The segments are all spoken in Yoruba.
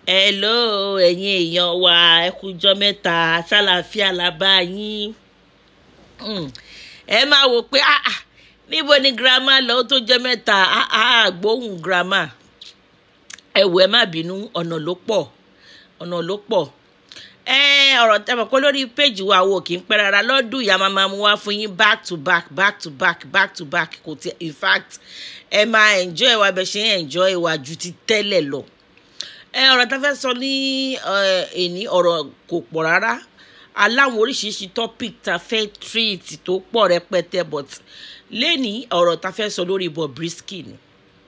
hello ẹ̀yin èèyàn wa ẹ kújọ́ mẹ́ta ṣàlàáfíà la bá yín Hmm. ẹ máa wò pé ah, ah, níbo ni girama lọ ó tó jẹ́ mẹ́ta ah, ah, gbóhùn girama ẹ wò ẹ má bínú ọ̀nà ló pọ̀ ọ̀nà ló pọ̀ ẹ ọ̀rọ̀ tẹ́ mọ̀ pé lórí péjì wa wo kì í pẹ́ rárá lọ́dún ìyá máa máa mú wá fún yín back to back back to back back to back kò tí in fact ẹ máa enjoy wa bẹ ṣe ń enjoy wa ju ti tẹ́lẹ̀ lọ ẹ ọ̀rọ̀ tá a fẹ́ sọ ní èní ọ̀rọ̀ kò pọ̀ rárá aláwọn oríṣiríṣi topic tá a fẹ́ treat tó pọ̀ rẹpẹtẹ but lẹ́ni ọ̀rọ̀ tá a fẹ́ sọ lórí Bobrisky ni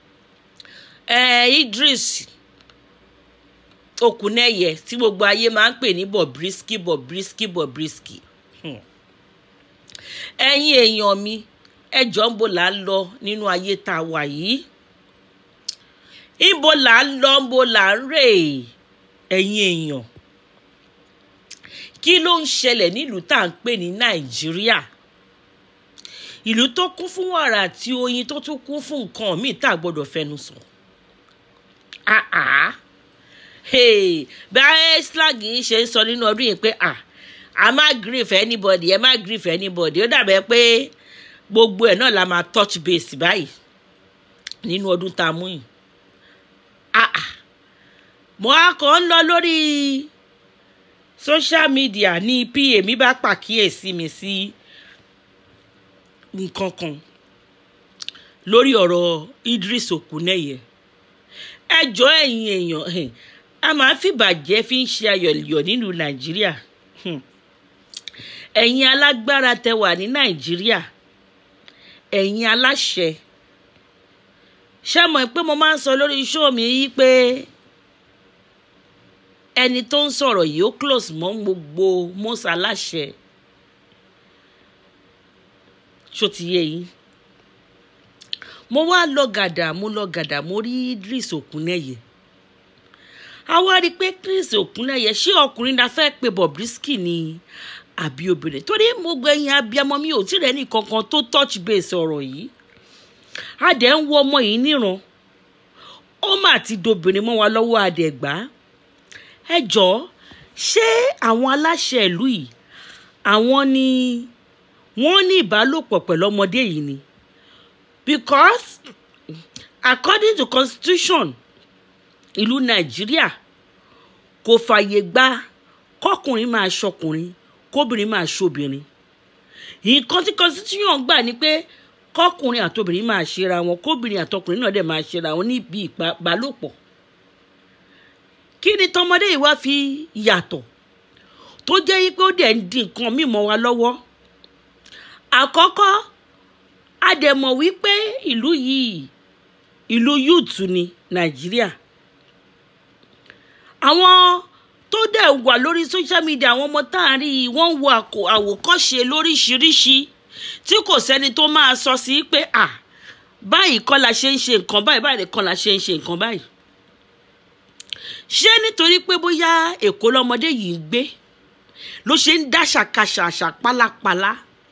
ẹ Idris Okuneye tí gbogbo ayé máa ń pè ní Bobrisky Bobrisky Bobrisky Hmm. ẹ̀yin èèyàn mi ẹjọ́ ń bo là ń lọ nínú ayé tá a wà yìí ibo là ń lọ ń bo là ń rè ẹ̀yin èèyàn kí ló ń ṣẹlẹ̀ nílùú tá à ń pè ní Nàìjíríà ìlú tó kún fún wàrà àti oyin tó tún kún fún nǹkan míì tá a gbọ́dọ̀ fẹnu sọ ah ah hey bí slag yìí ṣe ń sọ nínú ọdún yìí pé ah a má grief anybody ẹ má grief anybody ó dàbẹ̀ pé gbogbo ẹ̀ náà la máa touch base báyìí nínú ọdún tá a mú yìí ah ah mo á kàn ń lọ lórí social media ní pa mi bá pàkíyèsí mi sí nǹkan kan lórí ọ̀rọ̀ Idris Okuneye ẹ jọ̀ọ́ ẹ̀yin èèyàn a máa ń fìbàjẹ́ fi ń ṣe ayọ̀yọ̀ nílùú Nàìjíríà ẹ̀yin alágbára tẹ wà ní Nàìjíríà ẹ̀yin aláṣẹ ṣé mọ̀ pé mo máa ń sọ lórí iṣẹ́ mi yìí pé ẹni tó ń sọ̀rọ̀ yìí ó close mọ́ gbogbo mọ́sá aláṣẹ ṣó ti yé yín mo wá lọ gàdà mo lọ gàdà mo rí Idris Okuneye a wá rí i pé Idris Okuneye ṣé ọkùnrin la fẹ́ pe Bobrisky ni àbí obìnrin torí mo gbẹ̀yìn abiyamọ mi ò tí rẹ̀ ní kankan tó touch base ọ̀rọ̀ yìí a dẹ̀ ń wo ọmọ yìí níran ó mà ti dobìnrin mọ́ wa lọ́wọ́ àdẹ̀gbá ẹ jọ̀ọ́ ṣé àwọn aláṣẹ ìlú yìí àwọn ni wọ́n ní ìbálòpọ̀ pẹ̀lú ọmọdé yìí ni because according to constitution ìlú nàìjíríà kò fààyè gba kọkùnrin máa ṣọkùnrin kóbìnrin máa ṣobìnrin nǹkan tí constitution gbà ni pé kọkùnrin àtobìnrin máa ṣera wọn kóbìnrin àtọkùnrin náà dẹ̀ máa ṣera wọn níbi ìbálòpọ̀ kí ni tọmọdé yìí wá fi yàtọ̀ tó jẹ́ yí pé ó dẹ̀ ń di nǹkan mímọ́ wa lọ́wọ́ àkọ́kọ́ a dẹ̀ mọ̀ wípé ìlú yìí ìlú yúùtù ni nàìjíríà àwọn tó dẹ̀ wà lórí social media àwọn ọmọ tá à ń rí i wọ́n ń wo àwòkọ́ṣe lóríṣiríṣi tí kò sẹ́ni tó máa sọ sí pé à báyìí kọ́ la ṣe ń ṣe nǹkan báyìí báyìí kọ́ la ṣe ń ṣe nǹkan báyìí ṣé nítorí pé bóyá èkó lọmọdé yìí ń gbé ló ṣe ń dá ṣàkàṣà àṣà pálapàla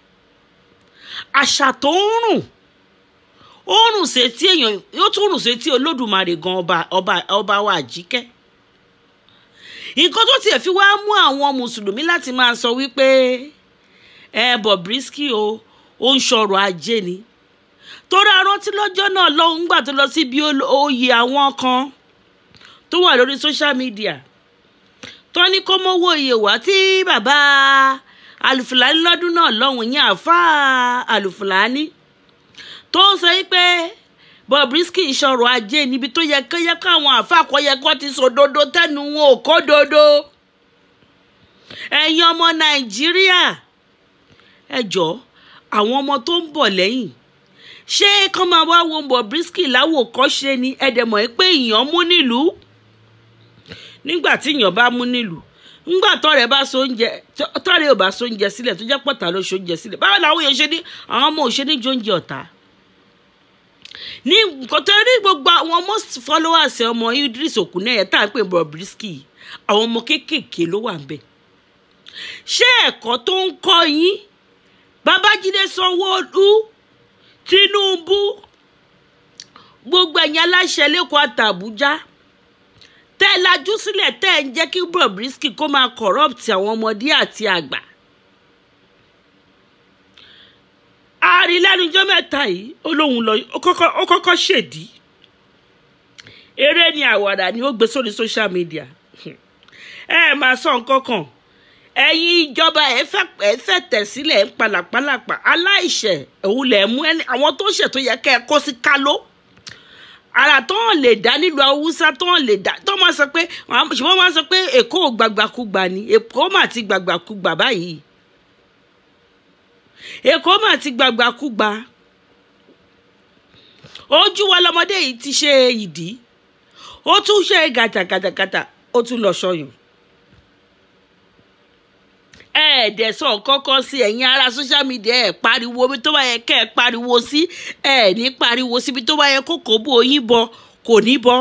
àṣà tó ń rùn ó rùn sétí èèyàn yóò tún rùn sétí olódùmarè gan ọba ọba ọba wa àjíkẹ́ nǹkan tó tiẹ̀ fi wá mú àwọn mùsùlùmí láti máa sọ wípé ẹ Bobrisky o ó ń ṣọrọ̀ ajé ni torí arántí lọ́jọ́ náà lọ́hùn gbà tó lọ síbi oyè àwọn kan tó wà lórí social media tó ní kó mówó iye wá tí bàbá alùfùlání lọ́dún náà lọ́hùn yẹn àáfàá alùfùlání tó ń sọ pé Bobrisky ìṣọ̀rọ̀ ajé níbi tó yẹ kó yẹ káwọn àáfàá kọ́ yẹ kó ti sòdodo tẹnu wọn ò kó dodo ẹ̀yin ọmọ Nàìjíríà ẹ jọ̀ọ́ àwọn ọmọ tó ń bọ̀ lẹ́yìn ṣé kán máa wá wo Bobrisky láwòkọ́ṣe ni ẹ̀dẹ̀mọ̀ pé èèyàn mú nílùú nígbà tí èèyàn bá mú nílùú ńgbà tọ́rẹ̀ bá so oúnjẹ tọ́rẹ̀ ò bá so oúnjẹ sílẹ̀ tó jẹ́ pọ̀tà ló so oúnjẹ sílẹ̀ báwo làwọn èèyàn ṣe ní àwọn ọmọ òṣèlú jẹ oúnjẹ ọ̀tá ní nǹkan tó rí gbogbo àwọn most followers ọmọ Idris Okuneye tá à ń pè Bobrisky àwọn ọmọ kéékèèké ló wà ń bẹ̀ ṣé ẹ̀kọ́ tó ń kọ́ yín Babájídé Sanwó-Olú Tinubu gbogbo ẹ̀yin aláṣẹ lẹ́kọ̀ọ́ àtàbújá tẹ́ ẹ lajú sílẹ̀ tẹ́ ẹ ń jẹ́ kí Bobrisky kó máa corrupt àwọn ọmọdé àti àgbà. àárín lẹ́nujọ́ mẹ́ta yìí ó lóun lọ ó kọ́kọ́ ṣèdí eré ni àwàdà ni ó gbé sórí social media ẹ ẹ máa sọ nǹkan kan ẹ̀yin ìjọba ẹ fẹ́ tẹ̀ sílẹ̀ ń palàpalàpà aláìṣẹ̀ òun lẹ̀ mú àwọn tó ṣẹ̀ tó yẹ kẹ́ ẹ kó sí kálọ́ ara tó hàn lè dá nílùú haúsá tó hàn lè dá tó máa sọ pé ṣùgbọ́n máa sọ pé èkó gbàgbàkúgbà ni èkó mà ti gbàgbàkúgbà báyìí èkó mà ti gbàgbàkúgbà ojú wa lọmọdé yìí ti ṣe ìdí ó tún ṣe gàtàgàtàgàtà ó tún lọ ṣọyàn ẹ̀ẹ́dẹ̀ sọ kọ́kọ́ sí ẹ̀yin ará social media ẹ̀ pariwo bí tó bá yẹ kẹ́ ẹ̀ pariwo sí ẹ̀ ní pariwo síbi tó bá yẹ kó kó bó yín bọ kò ní bọ́.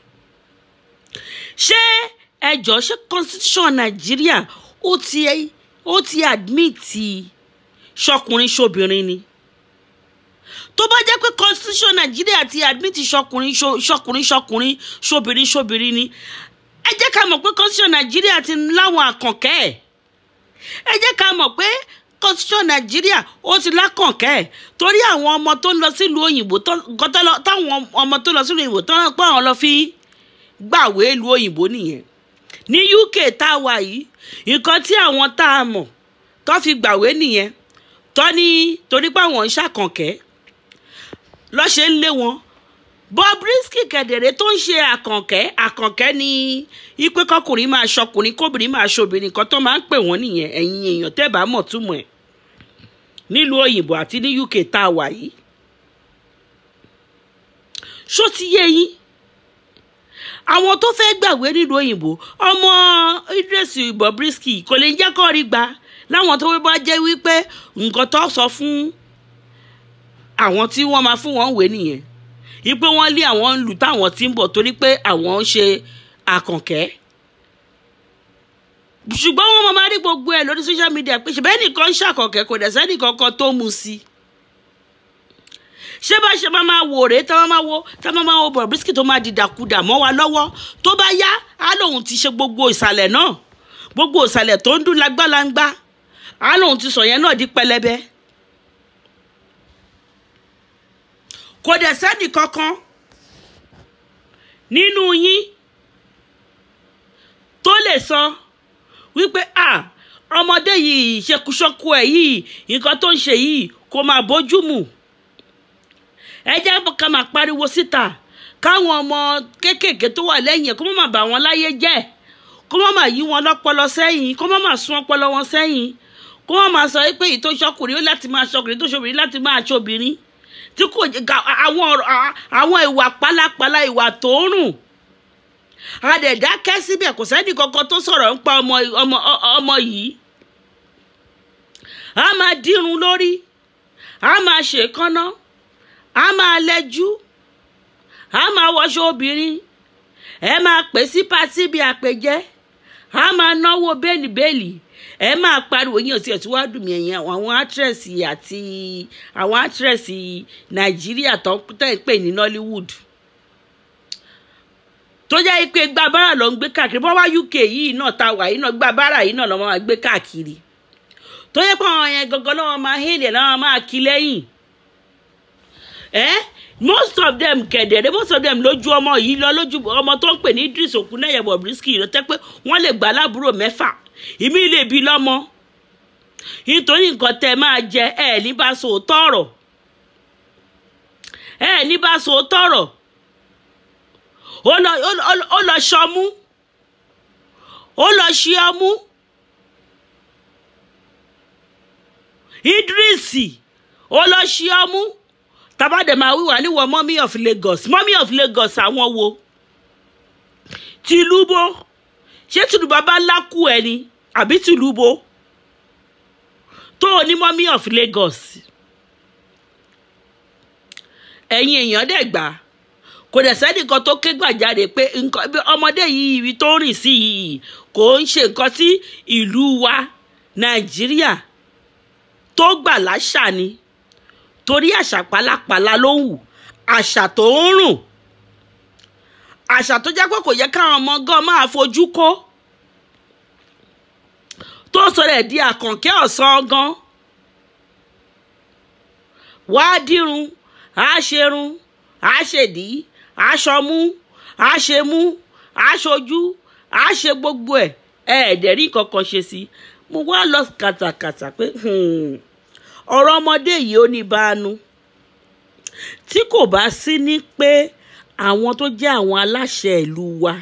ṣé ẹjọ́ ṣé constitution nàìjíríà ó ti ó ti admit ṣọkùnrin ṣobìnrin ni tó bá jẹ́ pé constitution nàìjíríà ti admit ṣọkùnrin ṣọkùnrin ṣọkùnrin ṣobìnrin ṣobìnrin ni ẹ jẹ́ ká mọ̀ pé constitution nàìjíríà ti láwọn àkànkẹ́ ẹ̀ ẹ jẹ́ ká mọ̀ pé constitution nàìjíríà ó ti lákànkẹ́ ẹ̀ torí àwọn ọmọ tó ń lọ sílùú òyìnbó táwọn ọmọ tó lọ sílùú òyìnbó tó ń pọ́ àwọn lọ fi gbàwé ìlú òyìnbó nìyẹn ní UK tá a wà yìí nǹkan tí àwọn tá a mọ̀ tó fi gbàwé nìyẹn tó ní torí pé àwọn ń ṣàkànkẹ́ lọ́ṣẹ́ ń lé wọn Bobrisky kẹ̀dẹ̀rẹ́ tó ń ṣe àkànkẹ́ àkànkẹ́ ni ipe kọkùnrin máa ṣọkùnrin kóbìnrin máa ṣobìnrin kan tó máa ń pè wọ́n nìyẹn ẹ̀yin èèyàn tẹ́ bá mọ̀ túmọ̀ ẹ̀ nílùú òyìnbó àti ní UK tá a wà yìí ṣó ti yé yín àwọn tó fẹ́ gbàwé nílùú òyìnbó ọmọ Idris Bobrisky kò lè jẹ́ kó rí gbà láwọn tó bá jẹ́ wípé nǹkan tó sọ fún àwọn tí wọ́n máa fún wọn wé nìyẹn ipe wọn lé àwọn ń lù táwọn tí ń bọ̀ torí pé àwọn ń ṣe àkànkẹ́ ṣùgbọ́n wọn máa rí gbogbo ẹ̀ lórí social media pé ṣùgbọ́n ẹnìkan ń ṣàkànkẹ́ kò dẹ̀ sẹ́nì kankan tó mu sí ṣé bá ṣe máa máa wò rèé tá máa wo tá máa máa wo Bobrisky tó máa dìdàkudà mọ́ wa lọ́wọ́ tó bá yá á lóun ti ṣe gbogbo ìsàlẹ̀ náà gbogbo ìsàlẹ̀ tó ń dún lágbàláńgbá á lóun ti sọ yẹn náà di pẹlẹbẹ. kò dẹ̀ sẹ́ni kankan nínú yín tó lè sọ wípé à ọmọdé yìí ṣekúṣọkú ẹ̀ yìí nǹkan tó ń ṣe yìí kò máa bójú mu ẹ jẹ́ ká máa pariwo síta káwọn ọmọ kéékèèké tó wà lẹ́yìn ẹ̀ kó má bà wọ́n láyé jẹ́ kó má má yí wọn lọ́pọlọ sẹ́yìn kó má má sún ọpọlọ wọn sẹ́yìn kó má má sọ pé èyí tó ṣọkùnrin ó láti máa ṣọkùnrin tó ṣobìnrin láti máa ṣobìnrin tí kò àwọn àwọn ìwà pálapàla ìwà tó ń rùn adẹ̀dákẹ́ síbẹ̀ kò sẹ́ni kankan tó sọ̀rọ̀ ń pa ọmọ ọmọ ọmọ yìí a máa dírun lórí a máa ṣèkánná a máa lẹ́jú a máa wọṣọ obìnrin ẹ máa pè sí pátí bí àpèjẹ a máa náwó bẹ́ẹ̀lì bẹ́ẹ̀lì ẹ máa pariwo yín ọtí ọtí wàá dùn mí ẹ̀yìn àwọn actress àti àwọn actress nàìjíríà tó ń pè ní Nollywood tó jẹ́ pé gba bára ló ń gbé káàkiri bọ́ wá UK yìí náà ta wà yìí náà gba bára yìí náà lọ́ máa gbé káàkiri tó yẹ pé àwọn yẹn gangan náà máa hélè náà máa kí lẹ́yìn ẹ́ most of them kẹ̀dẹ̀rẹ́ most of them lójú ọmọ yìí lọ lójú ọmọ tó ń pè ní Idris Okuneye Bobrisky ló tẹ́ pé wọ́n lè gbà lábúrò mẹ́fà ìmí lè bí lọ́mọ nítorí nǹkan tẹ́ máa jẹ ẹ ní bá sòótọ́ ọ̀rọ̀ ẹ ní bá sòótọ́ ọ̀rọ̀ ó lọ ṣọmú ó lọ ṣí ọmú Idris ó lọ ṣí ọmú tabade máa wíwà níwọ mummy of Lagos mummy of Lagos àwọn wo tìlúbó ṣé tìlúbó bá lákù ẹ ni àbí tìlúbó tó o ní mummy of Lagos ẹ̀yin èèyàn dẹ̀ gbà kò dẹ̀ sẹ́nìkan tó ké gbàjáde pé ọmọdé yìí ibi tó ń rìn sí yìí kò ń ṣe nǹkan tí ìlú wa Nàìjíríà tó gbà láṣà ni torí àṣà pálapàla ló wù àṣà tó ń rùn àṣà tó jẹ́ pé kò yẹ káwọn ọmọ gan máa fojú kó tó sọ̀rọ̀ ẹ̀ di àkànkẹ́ ọ̀sán gan wàá dírun á ṣerun á ṣèdí á ṣọmú á ṣemú á ṣojú á ṣe gbogbo ẹ̀ ẹ̀ẹ́dẹ̀ rí kankan ṣe sí mo wá lọ kàtàkàtà pé ọ̀rọ̀ ọmọdé yìí ó ní bánu tí kò bá sí ní pé àwọn tó jẹ́ àwọn aláṣẹ ìlú wa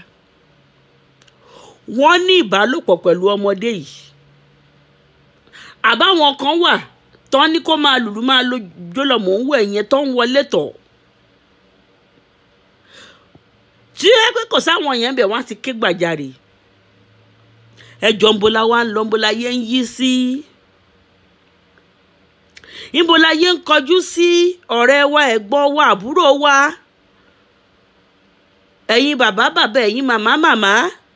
wọ́n ní ìbálòpọ̀ pẹ̀lú ọmọdé yìí àbáwọn kan wà tán ní kó máa lùlù máa lo jólọ mò ń wọ ẹ̀yẹn tó ń wọlé tọ̀ tí ẹ pé kò sáwọn yẹn bẹ̀ wọ́n á ti ké gbàjarè ẹjọ́ ńbola wa ń lọ ńbola yẹn ń yí sí ńbola yẹn ń kọjú sí ọ̀rẹ́ wa ẹ̀gbọ́n wa àbúrò wa ẹ̀yin bàbá bàbá ẹ̀yin màmá màmá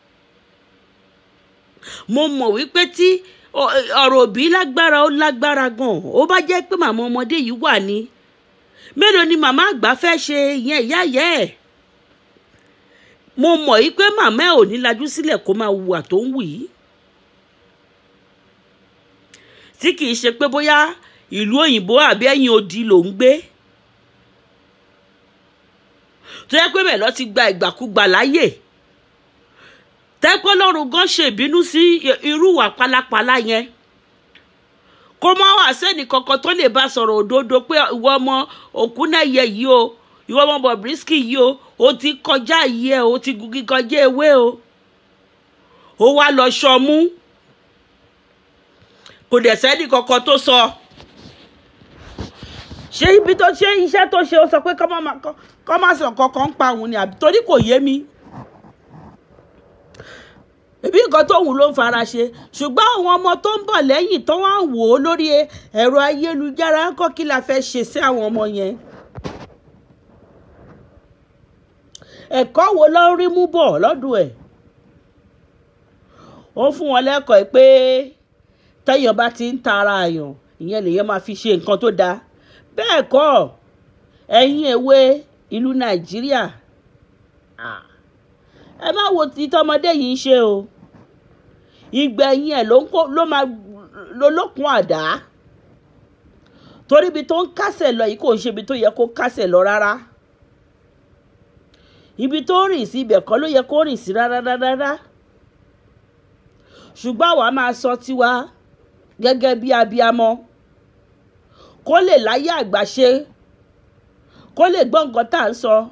mo mọ̀ wípé tí ọ̀rọ̀ òbí lágbára ó lágbára gan ó bá jẹ́ pé màmá ọmọdé yìí wà ní mélòó ni màmá àgbà fẹ́ ṣe ìyẹn ìyá ìyá ẹ̀ mo mọ̀ yí pé màmá ẹ̀ ò ní lajú sílẹ̀ kó máa hùwà tó ń wù yìí tí kì í ṣe pé bóyá ìlú òyìnbó àbí ẹ̀yìn odi ló ń gbé tó yẹ pé bẹ́ẹ̀ lọ ti gba ìgbàkúgbà láyè tẹ́pẹ́ lọ́run gan ṣe ìbínú sí irú ìwà pálapàla yẹn kó má wà sẹ́ni kankan tó lè bá sọ̀rọ̀ òdodo pé ìwọ ọmọ Òkúnẹ́yẹ yìí o ìwọ ọmọ Bobrisky yìí o ó ti kọjá yìí ẹ o ti gungi kọjá ewé o ó wá lọ ṣọmú kò dẹ̀ sẹ́ni kankan tó sọ ṣé ibi tó ṣe iṣẹ́ tó ṣe ó sọ pé kọ́ má sọ kankan ń pa òun ni àbí torí kò yé mi ẹbí nǹkan tóun ló ń fara ṣe ṣùgbọ́n àwọn ọmọ tó ń bọ̀ lẹ́yìn tó wá ń wò ó lórí ẹ̀rọ ayélujára ń kọ́ kí la fẹ́ ṣe sí àwọn ọmọ yẹn. ẹ̀kọ́ wo ló ń rí mú bọ̀ lọ́dún ẹ̀ ó fún wọn lẹ́kọ̀ọ́ pé tẹ́yàn bá ti ń ta ara àyàn ìyẹn lèyàn máa fi ṣe nǹkan tó dáa bẹ́ẹ̀ kọ́ ẹ̀yin èwe ìlú Nàìjíríà ẹ má wo ti tọmọdé yìí ń ṣe o ìgbẹ̀yìn ẹ̀ ló máa lólókun àdá torí ibi tó ń kásẹ̀ lọ yìí kò ń ṣe ibi tó yẹ kó kásẹ̀ lọ rárá ibi tó rìn sí ibẹ̀ kọ́ ló yẹ kó rìn sí rárá rárá ṣùgbọ́n àwa máa sọ tiwa gẹ́gẹ́ bí abiamọ kó lè láyé àgbà ṣe kó lè gbọ́ nǹkan tá à ń sọ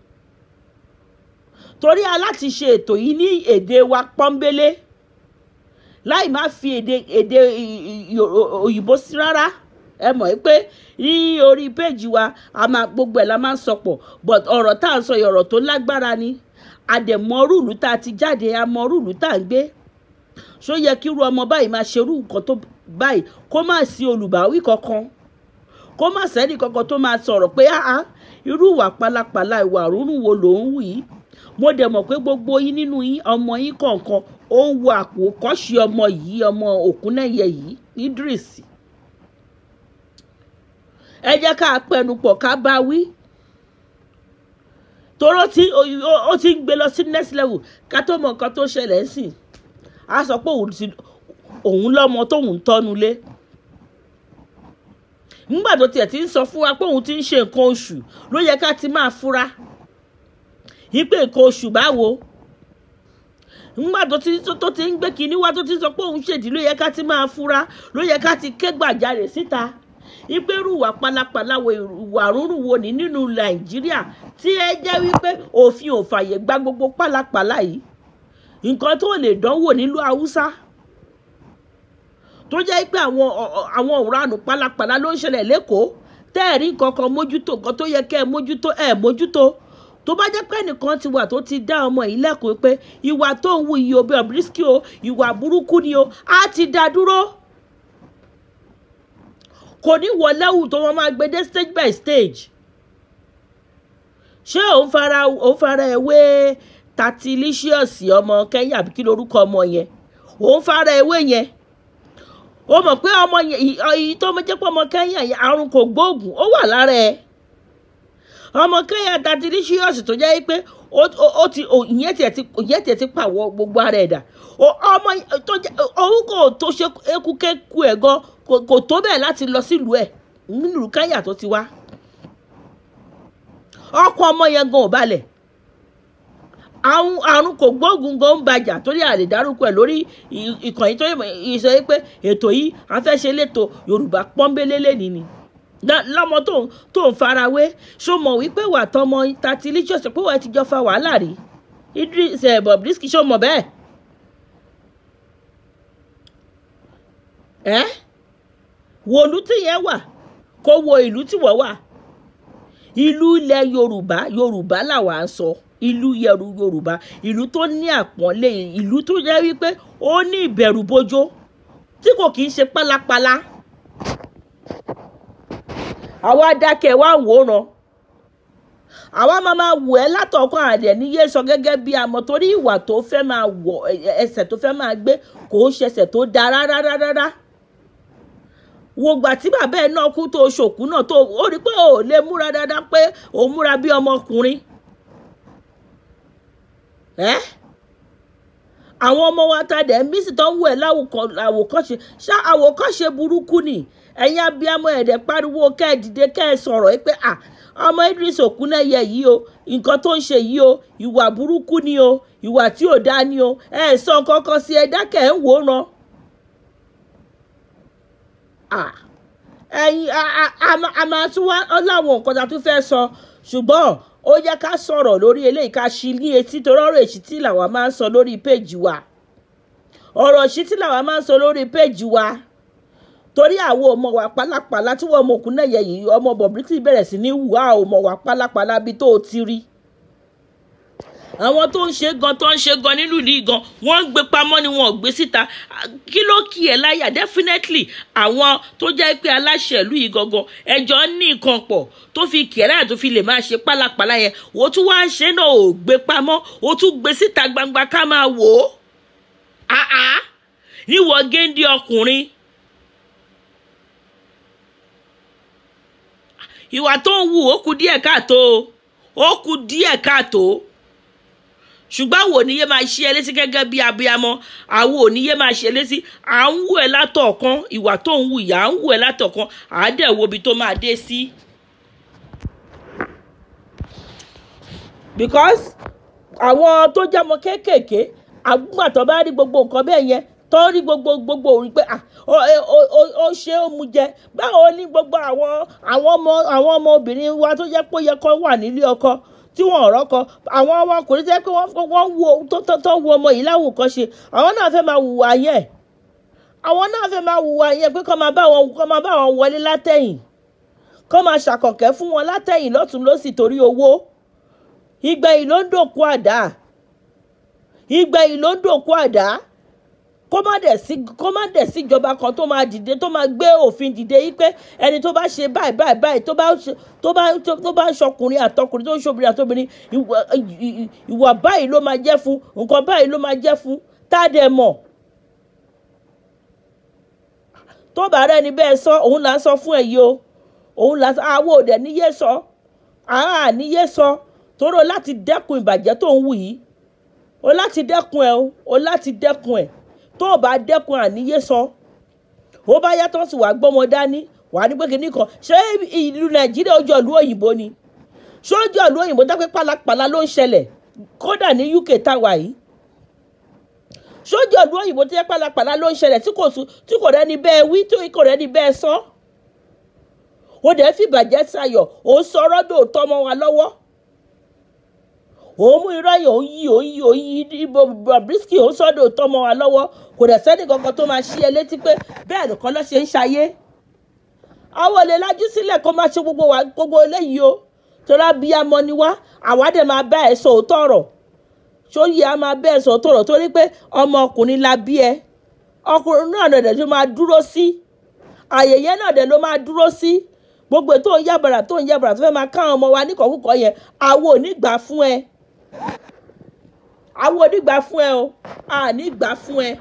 torí aláti ṣe ètò yìí ní èdè wa pọ́nbélé láì má fi èdè èdè òyìnbó sí rárá ẹ mọ̀ ẹ́ pé ní orí péjì wa a máa gbogbo ẹ̀ la máa ń sọpọ̀ but ọ̀rọ̀ tá à ń sọ yìí ọ̀rọ̀ tó lágbára ni àdẹ̀mọ́ rúùlù tá a ti jáde àmọ́ rúùlù tá à ń gbé ṣó yẹ kí irú ọmọ báyìí máa ṣerú nǹkan tó báyìí kó má sí olùbáwí kankan kó má sẹ́ni kankan tó máa sọ̀rọ̀ pé áá irú ìwà pálapàla ìwà rúrùn wo ló ń wù yìí mo dẹ̀ mọ̀ pé gbogbo yín nínú yín ọmọ yín kọ̀ọ̀kan ó ń wo àpò kọ́ṣì ọmọ yìí ọmọ Òkúnnẹ́yẹ yìí Idris ẹ jẹ́ ká pẹnupọ̀ ká bá wí toró tí ó ti ń gbé lọ sí next level ká tó mọ nǹkan tó ṣẹlẹ̀ ń sìn á sọ pé òun lọ́mọ tóun tọ́nu lé nígbà tó tiẹ̀ ti ń sọ fún wa pé òun ti ń ṣe nǹkan oṣù ló yẹ ká ti máa fura yípe nǹkan oṣù báwo nígbà tó ti tó ti ń gbé kinní wá tó ti sọ pé òun ṣèdí ló yẹ ká ti máa fura ló yẹ ká ti ké gbàjarè síta yípe rúwà pálapàla wo ìwà rúrùn wo ní nínú nàìjíríà tí ẹ jẹ́ wípé òfin ò fàyè gba gbogbo pálapàla yìí nǹkan tó lè dánwò nílùú haúsá tó jẹ́ pé àwọn àwọn òranù pálapàla ló ń ṣẹlẹ̀ lẹ́kọ̀ọ́ tẹ́ẹ̀rí kankan mójútó nǹkan tó yẹ kẹ́ ẹ mójútó ẹ̀ mójútó tó bá jẹ́ pé ẹnìkan ti wà tó ti dá ọmọ yìí lẹ́kọ̀ọ́ pé ìwà tó ń wu iye òbí Bobrisky o ìwà burúkú ni o á ti dá dúró kò ní wọ lẹ́wù tó wọ́n máa gbé dé stage by stage ṣé òun fara òun fara ewé tatilicious ọmọ Kenya àbí kí lorúkọ ọmọ yẹn òun fara ewé yẹn ó mọ̀ pé ọmọ yìí tó jẹ́ pé ọmọ Kenya yẹn àrùn kò gbóògùn ó wà lára ẹ̀ ọmọ kẹ́yà datilicious tó jẹ́ pé ó ti ìyẹn tiẹ̀ ti ìyẹn tiẹ̀ ti pàwọ́ gbogbo ara ẹ̀ dà ọmọ tó jẹ́ òun kò tó ṣe ekúkẹ́kù ẹ̀ gan kò tó bẹ́ẹ̀ láti lọ sílùú ẹ̀ nílùú kẹ́yà tó ti wá ọkọ ọmọ yẹn gan ò balẹ̀ àwọn àrùn kò gbóògùn gan ń bàjà torí àlè dárúkọ ẹ̀ lórí ìkànnì tó yẹ sọ pé ètò yìí afẹ́ṣe lẹ́tọ̀ Yorùbá pọ́nbélé lẹ́ni ni lọ́mọ tó tó ń farawé ṣó mọ̀ wípé wà tọmọ Tatilicious pé wà á ti jọ fa wàhálà rí Idris Bobrisky ṣó mọ̀ bẹ́ẹ̀ ẹ́ wo ìlú tí yẹn wà kó wo ìlú tí wọ́n wà ìlú ilẹ̀ Yorùbá Yorùbá làwa ń sọ ìlú yẹrù Yorùbá ìlú tó ní àpọ́nlé ìlú tó jẹ́ wípé ó ní ìbẹ̀rù bójó tí kò kì í ṣe pálapàla àwa dákẹ́ wá wòran àwa máa máa wò ẹ́ látọ̀kọ́ àdẹ̀ níyé sọ gẹ́gẹ́ bí amọ̀ torí ìwà tó fẹ́ máa wọ̀ ẹsẹ̀ tó fẹ́ máa gbé kò ń ṣẹṣẹ̀ tó da rárá rárá wo gbà tí bàbá ẹ̀ náà kú tó ṣòkú náà tó ó rí pé ò lè múra dáadáa pé ò múra bí ọmọkùnrin ẹ́ àwọn ọmọ wa ta dẹ̀ ń bí sì tó ń wù ẹ́ láwòkọ́ṣe ṣá àwòkọ́ṣe burúkú ni ẹ̀yin abiyamọ ẹ̀dẹ̀ pariwo kẹ́ ẹ̀ dìde kẹ́ ẹ̀ sọ̀rọ̀ ẹ pé à ọmọ Idris Okuneye yìí o nǹkan tó ń ṣe yìí o ìwà burúkú ni o ìwà tí ò dá ni o ẹ sọ kankan sí ẹ dákẹ́ ẹ̀ ń wòran. ẹ̀yin a máa tún wá láwọn nǹkan tá a tún fẹ́ sọ ṣùgbọ́n ó yẹ ká sọ̀rọ̀ lórí eléyìí ká ṣí ní etí torí ọ̀rọ̀ èsìtì làwa máa ń sọ lórí péjì wa ọ̀rọ̀ èsìtì làwa máa ń sọ lórí péjì wa torí àwọn ọmọ wa pálapàla tí wọ́n mọ Okuneye yìí ọmọ Bobrisky bẹ̀rẹ̀ sí ní wù á ọmọ wa pálapàla bíi tó o ti rí àwọn tó ń ṣe gan tó ń ṣe gan nínú ìlú gan wọ́n ń gbé pamọ́ ni wọ́n ò gbé síta kí ló kì ẹ́ láyà definitely àwọn tó jẹ́ pé aláṣẹ ìlú yìí gangan ẹjọ́ ní nǹkan pọ̀ tó fi kì ẹ́ láyà tó fi lè máa ṣe pálapàla yẹn wò tún wá ń ṣe náà ò gbé pamọ́ ó tún gbé síta gbangba ká máa wò ó àá níwọ̀ géńdé ọkùnrin ìwà tó ń wù ó kù díẹ̀ káàtó ó kù díẹ̀ káàtó ṣùgbọ́n àwọn òníyé máa ṣe ẹ létí gẹ́gẹ́ bí abiyamọ àwọn òníyé máa ṣe létí à ń wù ẹ látọ̀ọ̀kan ìwà tó ń wù yà à ń wù ẹ látọ̀ọ̀kan à á dẹ̀ wo ibi tó máa dé sí. because àwọn tó jẹ́ ọmọ kéékèèké àgbà tó bá rí gbogbo nǹkan bẹ́ẹ̀ yẹn tó rí gbogbo gbogbo òrí pé ó ṣe ó mu jẹ báwo ni gbogbo àwọn àwọn ọmọ àwọn ọmọ obìnrin wa tó jẹ́ pé ó yẹ kó wà nílé ọkọ tí wọn ọ̀rọ̀ kọ àwọn ọmọkùnrin tẹ́ pé wọ́n wo tó wo ọmọ yìí láwùkọ́ṣe àwọn náà fẹ́ máa hùwà yẹn àwọn náà fẹ́ máa hùwà yẹn pé kọ́ máa bá wọn kọ́ máa bá wọn wọlé látẹ̀yìn kọ́ máa ṣàkọ̀kẹ́ fún wọn látẹ̀yìn lọ́tún lọ́sì torí owó ìgbẹ̀yìn ló ń dòkú àdá ìgbẹ̀yìn ló ń dòkú àdá kó má dẹ̀ sí kó má dẹ̀ sí ìjọba kan tó máa dìde tó máa gbé òfin dìde yìí pé ẹni tó bá ṣe báyìí báyìí báyìí tó bá tó bá tó bá ṣọkùnrin àtọkùnrin tó ń ṣobìnrin àtọbìnrin ìwà báyìí ló máa jẹ́ fún nǹkan báyìí ló máa jẹ́ fún tá a dẹ̀ mọ̀ tó bá rẹ̀ ní bẹ́ẹ̀ sọ òun là ń sọ fún ẹ yìí o òun là ń sọ àwọn òdẹ níyé sọ àá níyé sọ tóró láti dẹ́kun ìbàjẹ́ tó ń wù yìí o láti dẹ́kun ẹ o o láti dẹ́kun ẹ tó o bá dẹ́kun àníyé sọ ó bá yàtọ̀ sí wàá gbọ́mọ dání wàá ní pé kínní kan ṣé ìlú nàìjíríà ojú ìlú òyìnbó ni ṣé ojú ìlú òyìnbó dápẹ́ pálapàla ló ń ṣẹlẹ̀ kódà ní uk táwa yìí ṣé ojú ìlú òyìnbó tó yẹ pálapàla ló ń ṣẹlẹ̀ tí kò tí kò rẹ́ni bẹ́ẹ̀ wí tí kò rẹ́ni bẹ́ẹ̀ sọ ó dẹ̀ fìbàjẹ́ sayọ̀ ó sọ ọ́rọ́ dòótọ́ mọ́ wa lọ́wọ́ òun mú irọ́ yìí òun yí òun yí òun yí Bobrisky òun sọ́dọ̀ tó mọ́ wa lọ́wọ́ kò dẹ̀ sẹ́ni kankan tó máa ṣí ẹ létí pé bẹ́ẹ̀ nìkan ló ṣe ń ṣayé àwọn olè lajú sílẹ̀ kó máa ṣe gbogbo wa gbogbo eléyìí o torí abiyamọ ni wá àwa dẹ̀ máa bá ẹ sọ òótọ́ ọ̀rọ̀ sóyè á máa bá ẹ sọ òótọ́ ọ̀rọ̀ torí pé ọmọ ọkùnrin la bí ẹ ọkùnrin náà dẹ̀ ló máa dúró sí àyèyẹ náà dẹ̀ ló máa dúró sí gbogbo tó ń yàbàrà tó ń yàbàrà tó fẹ́ máa káwọn ọmọ wa níkọ̀ọ́kùkọ̀ yẹn àwọn ò ní gbà fún ẹ àwọn onígbà fún ẹ o a ní gbà fún ẹ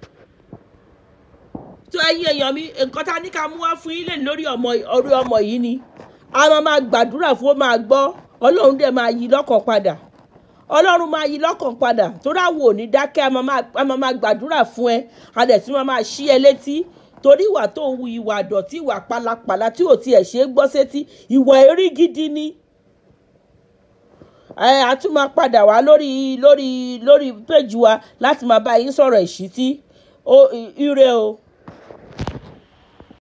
tó ẹ̀yin èèyàn mi nǹkan tá a ní ká mú wá fún yín lè lórí ọmọ orí ọmọ yìí ni a máa máa gbàdúrà fún ó máa gbọ́ ọlọ́run dẹ̀ máa yí lọ́kàn padà ọlọ́run máa yí lọ́kàn padà torí àwọn ò ní dákẹ́ a máa máa- a máa máa gbàdúrà fún ẹ a dẹ̀ tún máa máa ṣí ẹ létí torí ìwà tó ń wu ìwà àdọ̀tí ìwà pálapàla tí ò tiẹ̀ ṣe é gbọ́ sétí ìwà erí gidi ni ẹ a tún máa padà wá lórí lórí lórí péjì wa láti máa bá yín sọ̀rọ̀ ìṣítí ó ire o.